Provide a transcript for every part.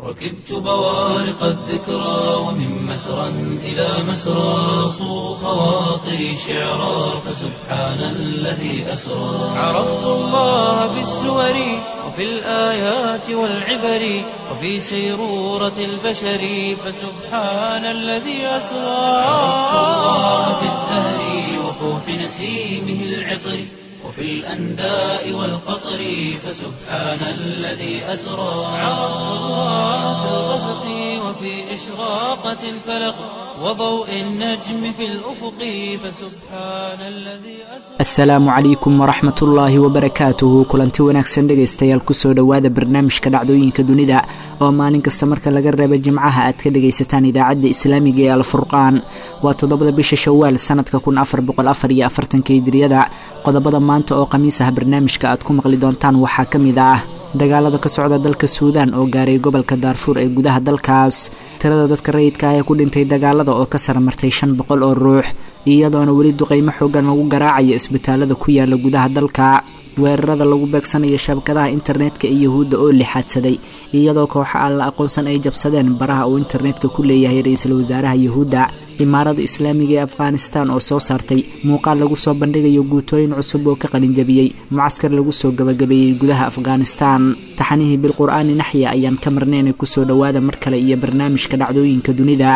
ركبت بوارق الذكرى ومن مسرى إلى مسرى صو خواطري شعرا فسبحان الذي أسرى عرفت الله بالسور وفي الآيات والعبر وفي سيرورة البشر فسبحان الذي أسرى عرفت الله بالزهر وفوح نسيمه العطر وفي الأنداء والقطر فسبحان الذي أسرى عرفت الله في الغسق وفي إشراقة الفلق وضوء النجم في الأفق فسبحان الذي أسرى asalaamu calaykum waraxmat ullaahi wabarakaatuhu kulanti wanaagsan dhegaystayaal kusoo dhowaada barnaamijka dhacdooyinka dunida oo maalin kasta marka laga reeba jimcaha aad ka dhagaysataan idaacadda islaamiga ee alfurqaan waa toddobada bisha shawaal sanadka kun afar boqol afar iyo afartanka hijriyada qodobada maanta oo khamiis ah barnaamijka aad ku maqli doontaan waxaa ka mid ah dagaalada ka socda dalka suudaan oo gaaray gobolka daarfuur ee gudaha dalkaas tirada dadka rayidka ah ee ku dhintay dagaalada oo ka saramartay shan boqol oo ruux iyadoona weli duqaymo xoogan lagu garaacayo isbitaalada ku yaala gudaha dalka weerarada lagu beegsanayo shabakadaha internetka ee yuhuudda oo lixaadsaday iyadoo kooxa aan la aqoonsan ay jabsadeen baraha uu internetka ku leeyahay ra-iisul wasaaraha yuhuudda imaarada islaamiga ee afghanistan oo soo saartay muuqaal lagu soo bandhigayo guutooyin cusub oo ka qalinjabiyey mucaskar lagu soo gabagabeeyey gudaha afghanistan taxanihii bilqur'aani naxya ayaan ka marnaynay kusoo dhowaada mar kale iyo barnaamijka dhacdooyinka dunida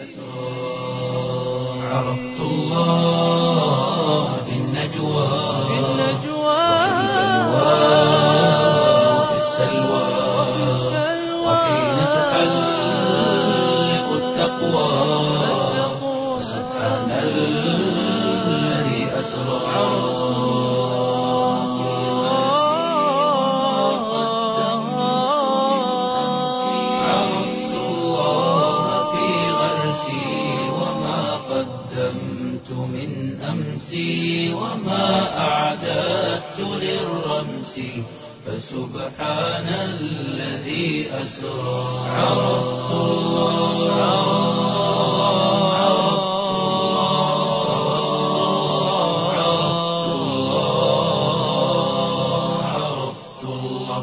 عرفت الله في النجوى في وفي السلوى وحين تحلق التقوى سبحان الذي أسرى عرفت الله في غرسي وما قدمت من أمسي وما أعددت للرمس فسبحان الذي أسرى عرفت الله عرفت الله عرفت الله عرفت الله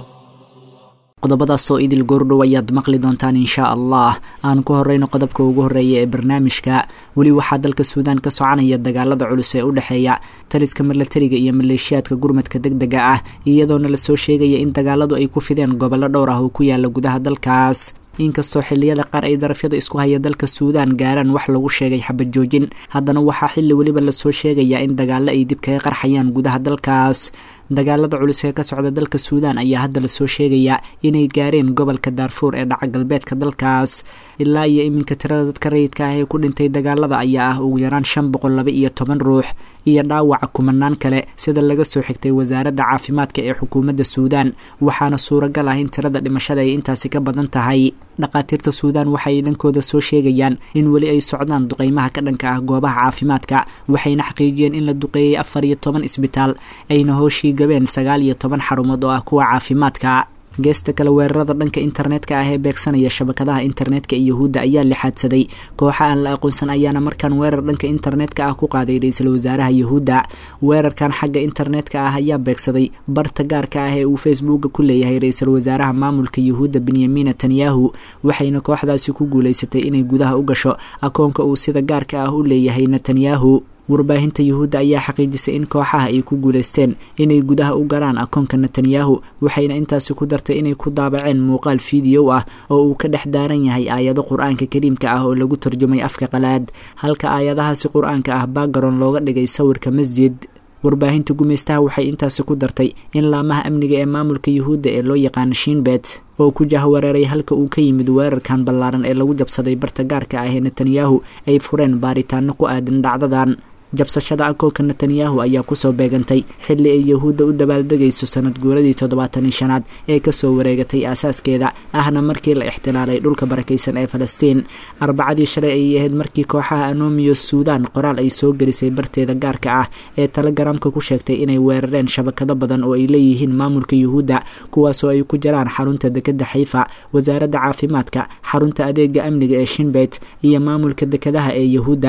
qodobadaasoo idil goordhow ayaad maqli doontaan inshaa allah aan ku horeyno qodobka ugu horeeya ee barnaamijka weli waxaa dalka suudaan ka soconaya dagaalada culus ee u dhexeeya taliska milatariga iyo maleeshiyaadka gurmadka deg dega ah iyadoona lasoo sheegaya in dagaaladu ay ku fideen gobollo dhowr ah oo ku yaala gudaha dalkaas inkastoo xilliyada qaar ay darafyada isku haya dalka suudaan gaaraan wax lagu sheegay xabad joojin haddana waxaa xilli weliba lasoo sheegayaa in dagaalo ay dib kaga qarxayaan gudaha dalkaas dagaalada culus ee ka socda dalka suudaan ayaa hadda lasoo sheegayaa inay gaareen gobolka daarfuur ee dhaca galbeedka dalkaas ilaa iyo iminka tirada dadka rayidka ah ee ku dhintay dagaalada ayaa ah ugu yaraan shan boqol laba iyo toban ruux iyo dhaawaca kumanaan kale sida laga soo xigtay wasaaradda caafimaadka ee xukuumadda suudaan waxaana suuragal ah in tirada dhimashada ay intaasi ka badan tahay dhakhaatiirta suudaan waxay dhankooda soo sheegayaan in weli ay socdaan duqeymaha ka dhanka ah goobaha caafimaadka waxayna xaqiijiyeen in la duqeeyey afar iyo toban isbitaal ayna hooshii gabeen sagaal iyo toban xarumood oo ah kuwa caafimaadka geesta kale weerarada dhanka internetka ah ee beegsanaya shabakadaha internetka ee yuhuudda ayaa lixaadsaday kooxa aan la aqoonsan ayaana markaan weerar dhanka internetka ah ku qaaday ra-iisul wasaaraha yuhuudda weerarkan xagga internetka ah ayaa beegsaday barta gaarka ah ee uu facebooka ku leeyahay ra-iisul wasaaraha maamulka yuhuudda benyamin netanyahu waxayna kooxdaasi ku guulaysatay inay gudaha u gasho akoonka uu sida gaarka ah u leeyahay netanyahu warbaahinta yuhuudda ayaa xaqiijisay in kooxaha ay ku guulaysteen inay gudaha u galaan akoonka netanyahu waxayna intaasi ku dartay inay ku daabaceen muuqaal fiideyo ah oo uu ka dhex daaran yahay aayado qur-aanka kariimka ah oo lagu tarjumay afka qalaad halka aayadahaasi qur-aanka ah baagaron looga dhigay sawirka masjid warbaahinta gumaystaha waxay intaasi ku dartay in laamaha amniga ee maamulka yuhuudda ee loo yaqaano shiinbet oo ku jahwareeray halka uu ka yimid weerarkan ballaaran ee lagu jabsaday barta gaarka ah ee netanyahu ay fureen baaritaano ku aadan dhacdadan jabsashada akoonka netanyahu ayaa kusoo beegantay xilli ay yahuudda u dabaaldegayso sanad guuradii toddobaatan iyo shanaad ee kasoo wareegatay aasaaskeeda ahna markii la ixtilaalay dhulka barakaysan ee falastiin arbacadii shalay ayay ahayd markii kooxaha anomiyo suudaan qoraal ay soo gelisay barteeda gaarka ah ee telegaraamka ku sheegtay inay weerareen shabakado badan oo ay leeyihiin maamulka yuhuudda kuwaasoo ay ku jiraan xarunta dekeda xayfa wasaaradda caafimaadka xarunta adeega amniga ee shinbet iyo maamulka dekadaha ee yahuudda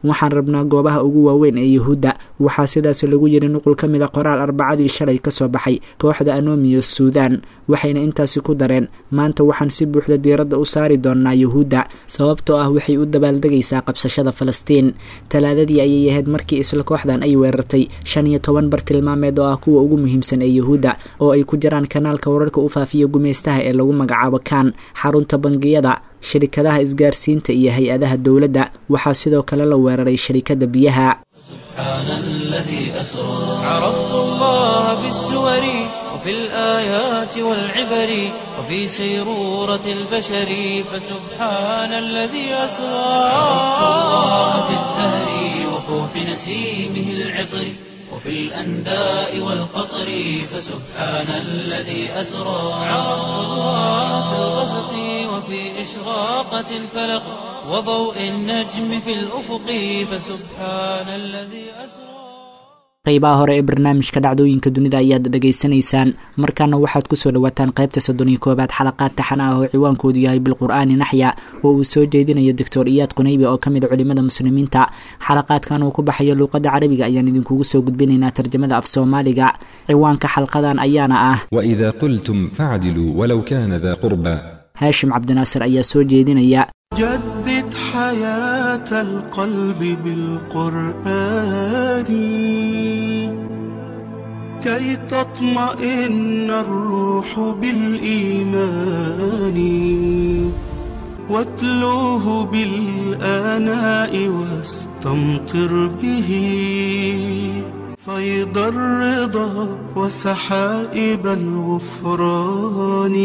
waxaan rabnaa goobaha ugu waaweyn ee yuhuudda waxaa sidaas lagu yiri nuqul ka mid a qoraal arbacadii shalay kasoo baxay kooxda anomiyo suudan waxayna intaasi ku dareen maanta waxaan si buuxda diiradda u saari doonaa yuhuudda sababtoo ah waxay u dabaaldegaysaa qabsashada falastiin talaadadii ayay ahayd markii isla kooxdan ay weerartay shan iyo toban bar tilmaameed oo ah kuwa ugu muhiimsan ee yuhuudda oo ay ku jiraan kanaalka wararka u faafiya gumeystaha ee lagu magacaabo kaan xarunta bangiyada shirikadaha isgaarsiinta iyo hay-adaha dowladda waxaa sidoo kale la weeraray sharikada biyaha سبحان الذي أسرى عرفت الله بالسور وفي الآيات والعبر وفي سيرورة البشر فسبحان الذي أسرى عرفت الله بالزهر وفوح نسيمه العطر وفي الأنداء والقطر فسبحان الذي أسرى عرفت الله في الغسق وفي إشراقة الفلق وضوء النجم في الأفق فسبحان الذي أسرى qaybaha hore ee barnaamijka dhacdooyinka dunida ayaad dhegaysanaysaan markaana waxaad kusoo dhawaataan qaybta soddon iyo koobaad xalaqaad taxan ah oo ciwaankoodu yahay bilqur'aani naxya oo uu soo jeedinayo doctor iyaad qunaybi oo ka mid a culimada muslimiinta xalaqaadkan uu ku baxayo luuqadda carabiga ayaan idinkugu soo gudbinaynaa tarjamada af soomaaliga ciwaanka xalqadan ayaana ah وإذا قلتم فاعدلوا ولو كان ذا قربى haashim cabdinaasir ayaa soo jeedinaya جدد حياة القلب بالقرآن كي تطمئن الروح بالإيمان واتلوه بالآناء واستمطر به فيض الرضا وسحائب الغفران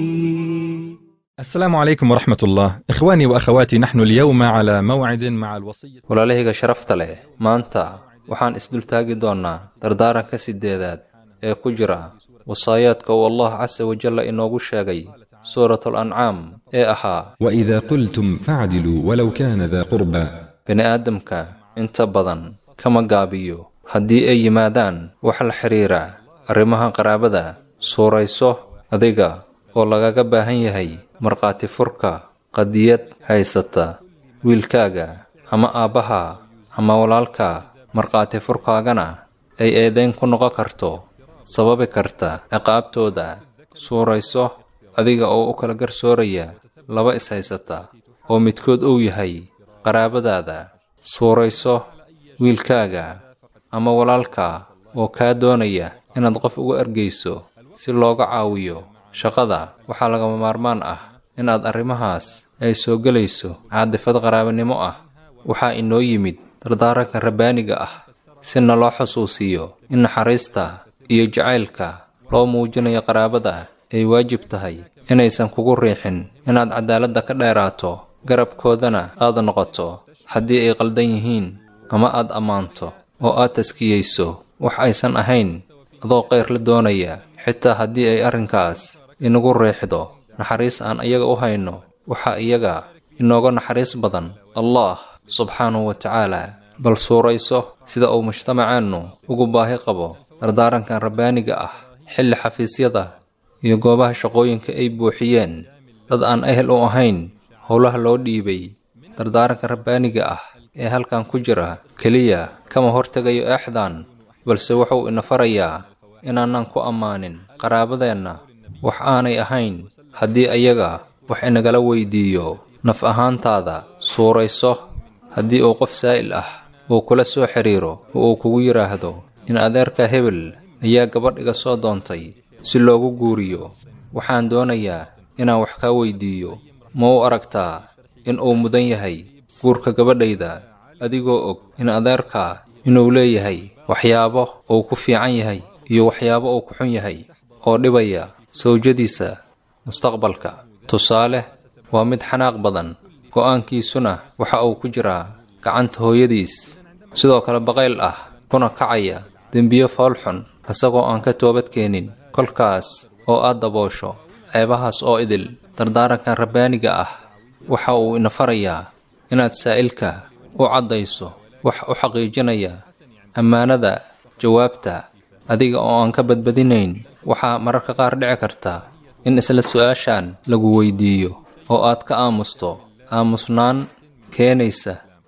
السلام عليكم ورحمة الله إخواني وأخواتي نحن اليوم على موعد مع الوصية walaalahayga sharafta leh maanta waxaan isdultaagi doonnaa dardaaranka sideedaad ee ku jira wasaayaadka uu allah casa wajalla inoogu sheegay suuratul ancaam ee ahaa وإذا قلتم فاعدلوا ولو كان ذا قربى bini'aadamka inta badan kama gaabiyo haddii ay yimaadaan wax la xidhiira arrimaha qaraabada suurayso adiga oo lagaga baahan yahay markhaati furka qadiyad haysata wiilkaaga ama aabbaha ama walaalka markhaati furkaagana ay eedayn ku noqon karto sababi karta ciqaabtooda suurayso adiga oo u kala garsooraya laba is-haysata oo midkood uu yahay qaraabadaada suurayso wiilkaaga ama walaalka oo kaa doonaya inaad qof uga ergeyso si looga caawiyo shaqada waxaa lagama maarmaan ah inaad arrimahaas ay soo gelayso caadifad qaraabanimo ah waxaa inoo yimid dardaaranka rabbaaniga ah si naloo xusuusiyo in naxariista iyo jacaylka loo muujinayo qaraabada ay waajib tahay inaysan kugu riixin inaad cadaaladda ka dheeraato garabkoodana aad noqoto haddii ay qaldan yihiin ama aad ammaanto oo aad taskiyeyso wax aysan ahayn adoo qayr la doonaya xitaa haddii ay arrinkaas inagu riixdo naxariis aan iyaga u hayno waxaa iyaga inooga naxariis badan allah subxaanahu wa tacaala bal suurayso sida uu mujtamaceennu ugu baahi qabo dardaarankan rabbaaniga ah xilli xafiisyada iyo goobaha shaqooyinka ay buuxiyeen dad aan ehel u ahayn howlaha loo dhiibay dardaaranka rabbaaniga ah ee halkan ku jira keliya kama hortegayo eexdan balse wuxuu ina farayaa inaanan ku ammaanin qaraabadeenna wax aanay ahayn haddii ayaga wax inagala weydiiyo naf ahaantaada suurayso haddii uu qof saa'il ah uu kula soo xidhiiro oo uu kugu yidhaahdo in adeerka hebel ayaa gabadh iga soo doontay si loogu guuriyo waxaan doonayaa inaan wax kaa weydiiyo ma u aragtaa in uu mudan yahay guurka gabadhayda adigoo og in adeerkaa inuu leeyahay waxyaabo uu ku fiican yahay iyo waxyaabo uu ku xun yahay oo dhibaya sawjadiisa mustaqbalka tusaale waa mid xanaaq badan go'aankiisuna waxa uu ku jiraa gacanta hooyadiis sidoo kale baqayl ah kuna kacaya dembiyo foolxun isagoo aan ka toobadkeenin kolkaas oo aad daboosho ceebahaas oo idil dardaarankan rabbaaniga ah waxa uu ina farayaa inaad saa'ilka u caddayso wax u xaqiijinaya ammaanada jawaabta adiga oo aan ka badbadinayn waxaa mararka qaar dhici karta in isla su-aashan lagu weydiiyo oo aad ka aamusto aamusnaan keenaysa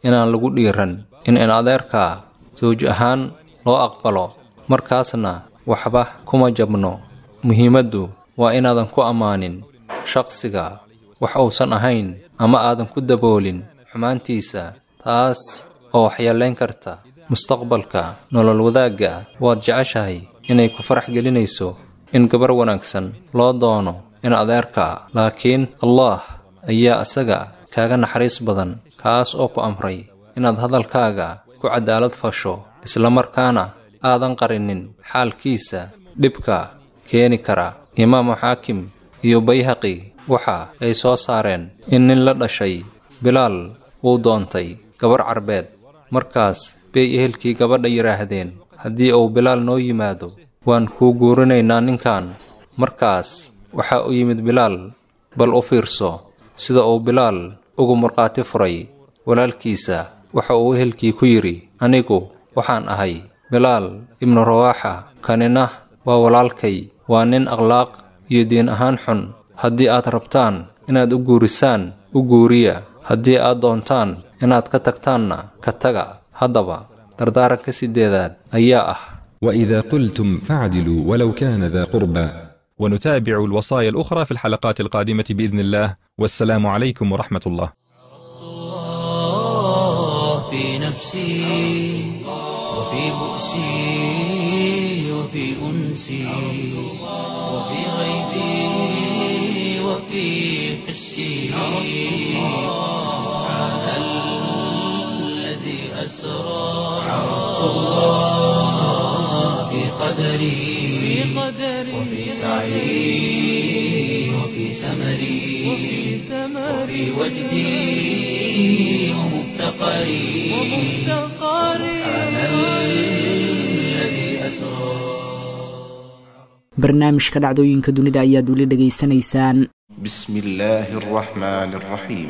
inaan lagu dhiiran in in adeerkaa sawj ahaan loo aqbalo markaasna waxba kuma jabno muhiimaddu waa inaadan ku ammaanin shaqsiga wax uusan ahayn ama aadan ku daboolin xumaantiisa taas oo waxyeelayn karta mustaqbalka nolol wadaagga waad jeceshahay inay ku farax gelinayso in gabar wanaagsan loo doono in adeerka laakiin allah ayaa isaga kaaga naxariis badan kaas oo ku amray inaad hadalkaaga ku cadaalad fasho islamarkaana aadan qarinin xaalkiisa dhibka keeni kara imaamu xaakim iyo bayhaqi waxa ay soo saareen in nin la dhashay bilaal uu doontay gabar carbeed markaas bay ehelkii gabadha yidhaahdeen haddii uu bilaal noo yimaado waan kuu guurinaynaa ninkan markaas waxaa u yimid bilaal bal u fiirso sida uu bilaal ugu markhaati furay walaalkiisa waxa uu ehelkii ku yidhi anigu waxaan ahay bilaal ibnu rawaaxa kanina waa walaalkay waa nin akhlaaq iyo diin ahaan xun haddii aad rabtaan inaad u guurisaan u guuriya haddii aad doontaan inaad ka tagtaanna ka taga haddaba dardaaranka sideedaad ayaa ah وإذا قلتم فاعدلوا ولو كان ذا قربى ونتابع الوصايا الأخرى في الحلقات القادمة بإذن الله والسلام عليكم ورحمة الله الله في نفسي وفي بؤسي وفي أنسي وفي غيبي وفي حسي سبحان الذي أسرى عرفت الله في قدري وفي سعي وفي سمري وفي وجدي ومفتقري سبحان الذي أسرى barnaamijka dhacdooyinka dunida ayaad weli dhegaysanaysaan بسم الله الرحمن الرحيم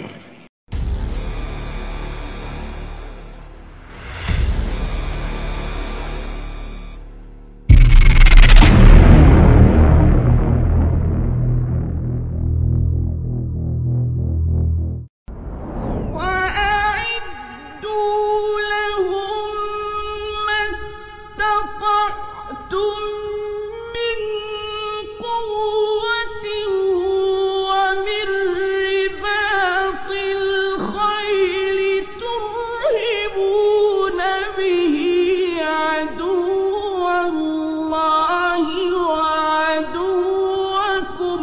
وأعدوا لهم ما استطعتم من قوة ومن رباط الخيل ترهبون به عدو الله وعدوكم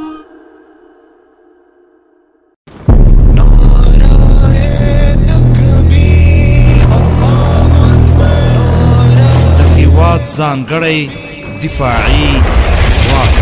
د هېواد ځانګړی دفاعي ځواک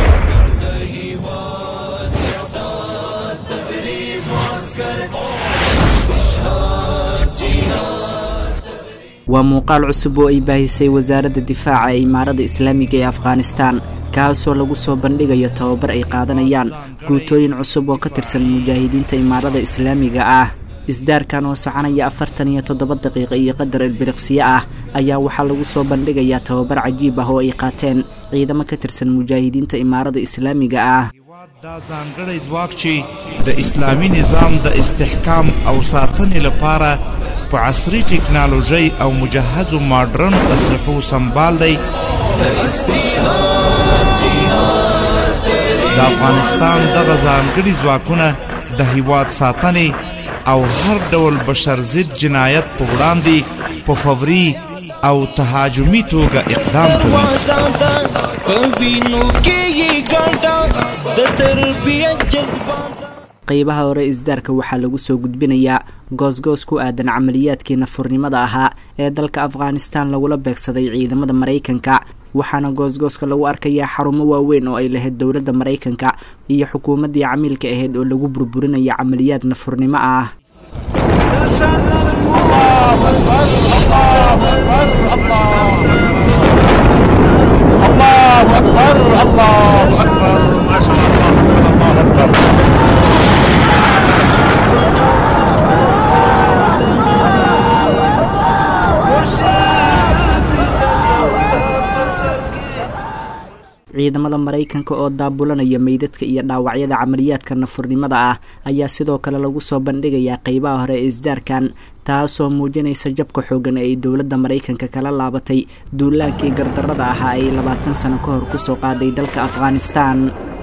waa muuqaal cusub oo ay baahisay wasaaradda difaaca ee imaarada islaamiga ee afghanistan kaasoo lagu soo bandhigayo tababar ay qaadanayaan guutooyin cusub oo ka tirsan mujaahidiinta imaarada islaamiga ah isdaarkan oo soconaya afartan iyo toddoba daqiiqa iyo qadar ilbiriqsiyo ah ayaa waxaa lagu soo bandhigayaa tababar cajiib ah oo ay qaateen ciidamo ka tirsan mujaahidiinta imaarada islaamiga ah دا ځانګړی ځواک چې د اسلامي نظام د استحکام او ساتنې لپاره په عصري ټکنالوژۍ او مجهزو ماډرن اسلحو سمبال دی د افغانستان دغه ځانګړي ځواکونه د هیواد ساتنې او هر ډول بشر ضد جنایت په وړاندې په فوري او تهاجمي توګه اقدام کوي qeybaha hore isdaarka waxaa lagu soo gudbinayaa goosgoos ku aadan camaliyaadkii nafurnimada ahaa ee dalka afghanistan lagula beegsaday ciidamada maraykanka waxaana goosgooska lagu arkayaa xarumo waaweyn oo ay lahayd dowladda maraykanka iyo xukuumaddii camiilka ahayd oo lagu burburinaya camaliyaad nafurnimo ah ciidamada maraykanka oo daabulanaya meydadka iyo dhaawacyada camaliyaadka nafurnimada ah ayaa sidoo kale lagu soo bandhigayaa qeybaha hore ee isdaarkan taasoo muujinaysa jabka xoogan ee ay dowladda maraykanka kala laabatay duulaankii gardarrada ahaa ay labaatan sano ka hor kusoo qaaday dalka afghanistan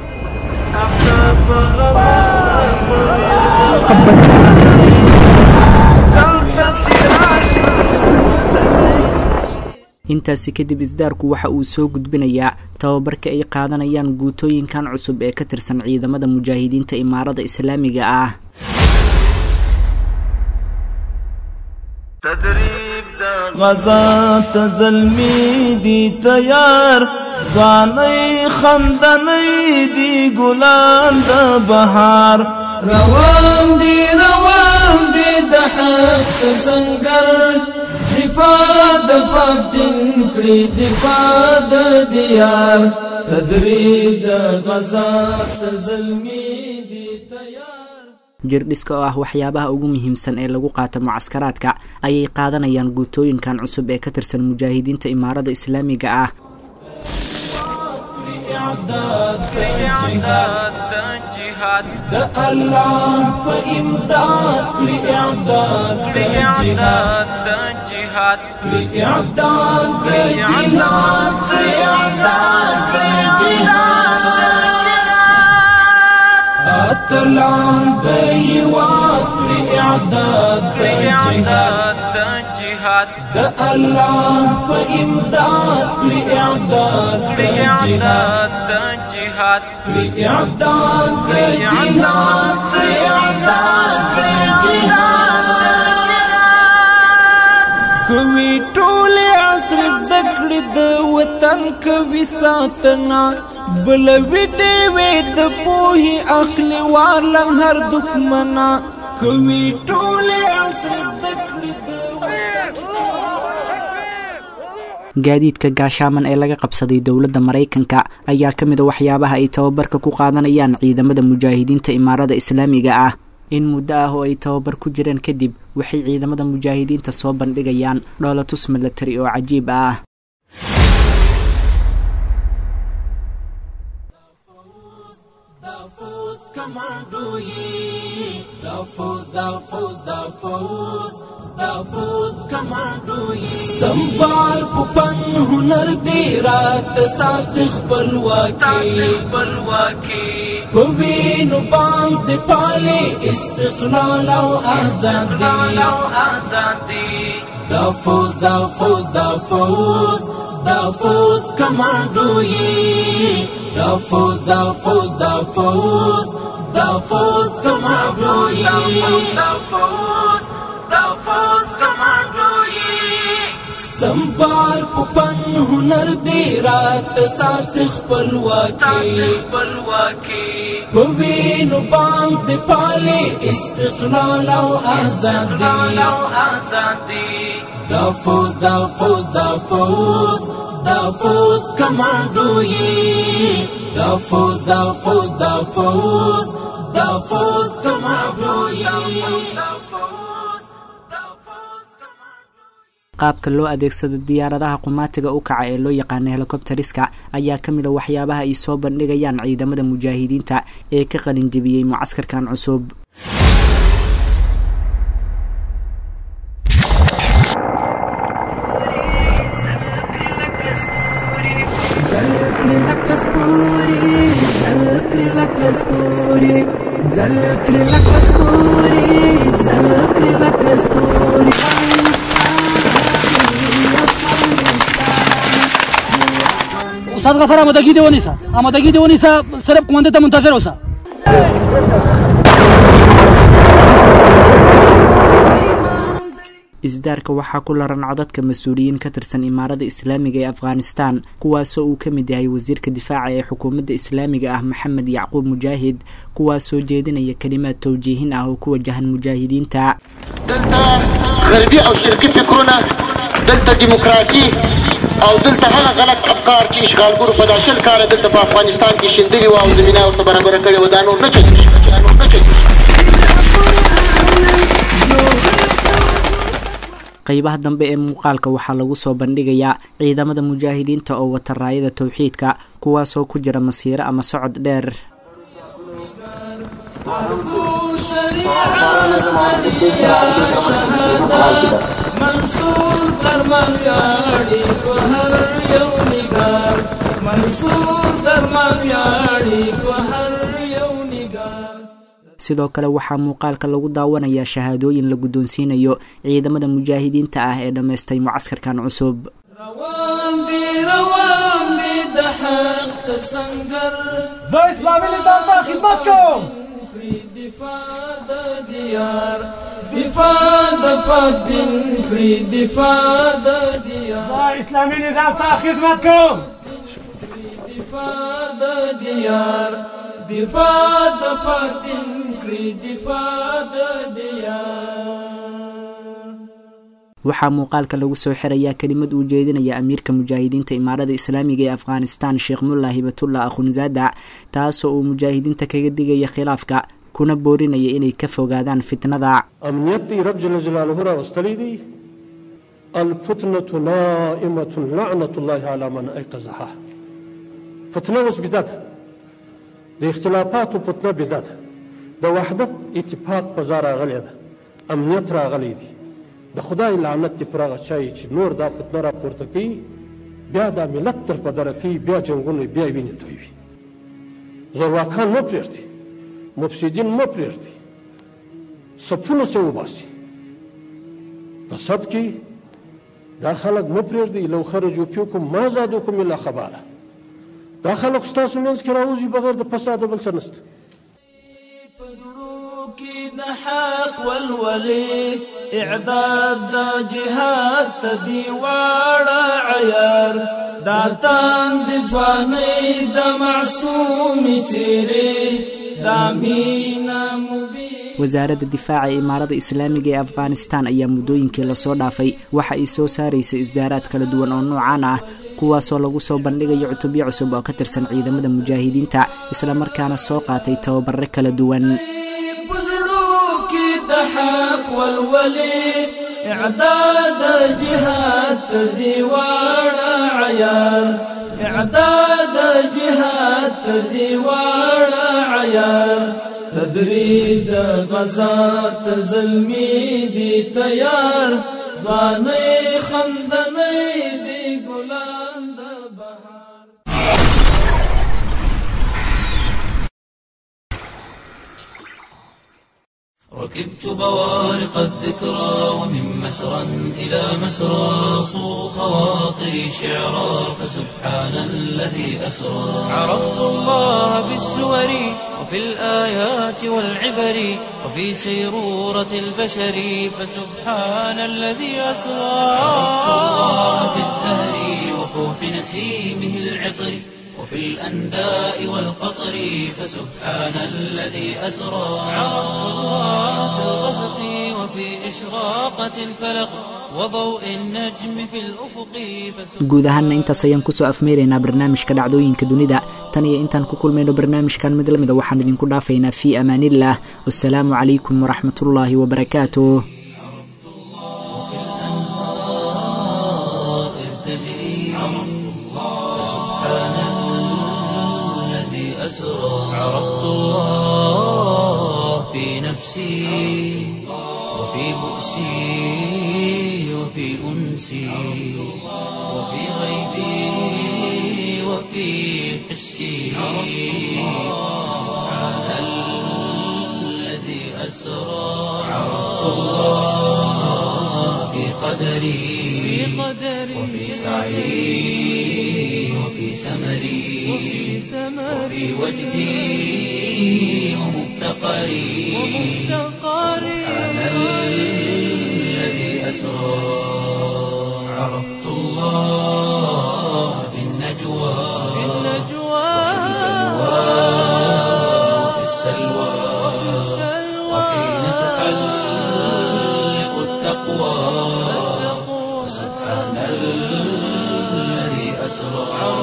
intaasi kadib isdaarku waxa uu soo gudbinayaa tababarka ay qaadanayaan guutooyinkan cusub ee ka tirsan ciidamada mujaahidiinta imaarada islaamiga ah غزا تزلمی دی تیار ځواني خندنۍ دی ګلان د بهار روان دی روان دی د حق سنگر دفاع د پاک دین کړي دفاع د دیار تدریب د غزا تزلمی دی تیار jirdhiska oo ah waxyaabaha ugu muhiimsan ee lagu qaato mucaskaraadka ayay qaadanayaan guutooyinkan cusub ee ka tirsan mujaahidiinta imaarada islaamiga ah د الله په امداد کړي اعداد د جهاد د جهاد کړي اعداد د جهاد کړي اعداد د جهاد اتلان د یوات کړي اعداد د جهاد د جهاد د الله په امداد کړي اعداد د جهاد د جهاد کړي اعداد د جهاد کړي اعداد د جهاد کوي ټول عصر زدکړې د وطن کوي ساتنا بل ویډې وې د پوهې اخلي والم هر دښمنا کوي ټول عصر زدکړې د gaadiidka gaashaaman ee laga qabsaday dowladda maraykanka ayaa ka mid a waxyaabaha ay tababarka ku qaadanayaan ciidamada mujaahidiinta imaarada islaamiga ah in muddo ah oo ay tababar ku jireen kadib waxay ciidamada mujaahidiinta soo bandhigayaan dhoolatus milatari oo cajiib ah سنبال پپن هنر دی رات سات خپلواکی پوینو باندې پالي استقلال او آزادي دا فوز دا فوز دا فوز دا فوز کمانډو یې دا فوز دا فوز دا فوز دا فوز کمانډو یې دا فوز دا فوز کمانډو سنبال پپن هنر دی رات سات خپلواکی پوینو باندې پالي استقلال او آزادي دا فوز دا فوز دا فوز دا فوز کمانډو یې دا فوز دا فوز دا فوز دا فوز کمانډو یې qaabka loo adeegsado diyaaradaha qumaatiga u kaca ee loo yaqaano helikobteriska ayaa ka mid a waxyaabaha ay soo bandhigayaan ciidamada mujaahidiinta ee ka qalinjebiyey mucaskarkan cusub استاد غفار آمادگی دیونیسا آمادگی دیونیسا صرف کمانده تا منتظر اوسا isdaarka waxaa ku laran codadka mas-uuliyiin ka tirsan imaarada islaamiga ee afghanistan kuwaasoo uu ka mid yahay wasiirka difaaca ee xukuumadda islaamiga ah maxamed yacquub mujaahid kuwaasoo jeedinaya kelimaad towjiihin ah oo ku wajahan mujaahidiinta غربي او شرقي فکرونه دلته دیموکراسي او دلته هغه غلط افکار چې اشغالګرو په دا شل کاله دلته په افغانستان کې شیندلي وو او زمینه ورته برابره کړې وه دا نور نه چلیږي دا نور نه چلیږي qeybaha dambe ee muuqaalka waxaa lagu soo bandhigayaa ciidamada mujaahidiinta oo wata raayada towxiidka kuwaasoo ku jira masiiro ama socod dheer عرفوا شريعة مرمریا شهادت منصور درمان ویاړي په هر یو نگار منصور درمان ویاړي په هر یو نگار sidoo kale waxaa muuqaalka lagu daawanayaa shahaadooyin la guddoonsiinayo ciidamada mujaahidiinta ah ee dhammaystay mucaskarkan cusub روان دي روان دي د حق تر سنگر زه اسلامي نظام ته خدمت کوم دفاع د دیار دفاع د پاک دین کړی دفاع د دیار زه اسلامي نظام ته خدمت کوم دفاع د دیار دفاع د پاک دین کړی دفاع د دیار waxaa muuqaalka lagu soo xirayaa kelimad uu jeedinaya amiirka mujaahidiinta imaarada islaamiga ee afghanistan sheekh mullah hibatullah akhunzada taasoo uu mujaahidiinta kaga digaya khilaafka kuna boorinaya inay ka fogaadaan fitnada امنیت دی رب جل جلاله را واستلی دی الفتنة نائمة لعنة الله على من ایقظها فتنه اوس بدعت د اختلافاتو فتنه بدعت د وحدت اتفاق په ځای راغلی ده امنیت راغلی دی د خدای لعنت دی پر هغه چای چې نور دا فتنه را پورته کوي بیا دا ملت تر په دره کوي بیا جنګونه بیا وینې تویوي زورواکان مه پرېږدي مفسدین مه پرېږدي صفونه سه وباسي په صف کې دا خلک مه پرېږدي لو خرجوا فیکم ما زادوکم الا خباله دا خلک ستاسو منځ کې راوځي بغیر د فساده بل څه نشته کې د حق والولي اعداد د جهاد ته دی واړه عیار دا تان د ځواني د معصوم څیرې دا مینا مبین wasaaradda difaaca ee imaarada islaamiga ee afghanistan ayaa muddooyinkii lasoo dhaafay waxa ay soo saaraysay isdaaraad kala duwan oo noocaan ah kuwaasoo lagu soo bandhigayo cutubyo cusub oo ka tirsan ciidamada mujaahidiinta islamarkaana soo qaatay tababare kala duwan د حق والولي اعداد جهاد تدي واړه عيار اعداد جهاد تدي واړه عيار تدريب د غزا تزلمي دي تیار غاني خندني دي ګلان د بهار ركبت بوارق الذكرى ومن مسرى إلى مسرى صو خواطري شعرا فسبحان الذي أسرى عرفت الله بالسور وفي الآيات والعبر وفي سيرورة البشر فسبحان الذي أسرى عرفت الله بالزهر وفوح نسيمه العطر وفي الأنداء والقطر فسبحان الذي أسرى عرفت الله في الغسق وفي إشراقة الفلق وضوء النجم في الأفق guud ahaanna intaas ayaan kusoo afmeeraynaa barnaamijka dhacdooyinka dunida tan iyo intaan ku kulmayno barnaamijkan mid lamida waxaan idinku dhaafaynaa fii amaaniillah wasalaamu calaykum waraxmatullaahi wabarakaatuh أسرى عرفت الله في نفسي وفي بؤسي وفي أنسي وفي غيبي وفي حسي سبحان الذي أسرى عرفت الله في قدري وفي سعي وفي سمري وفي وجدي ومفتقري سبحان الذي أسرى عرفت الله في النجوى وفي السلوى وحين تحلق التقوى سبحان الذي أسرى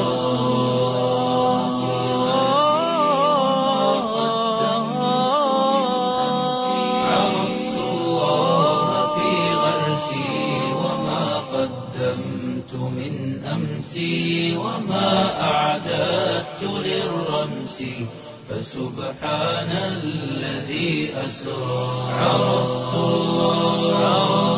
عرفت الله في غرسي وما قدمت من أمسي وما أعددت للرمس فسبحان الذي أسرى عرفت الله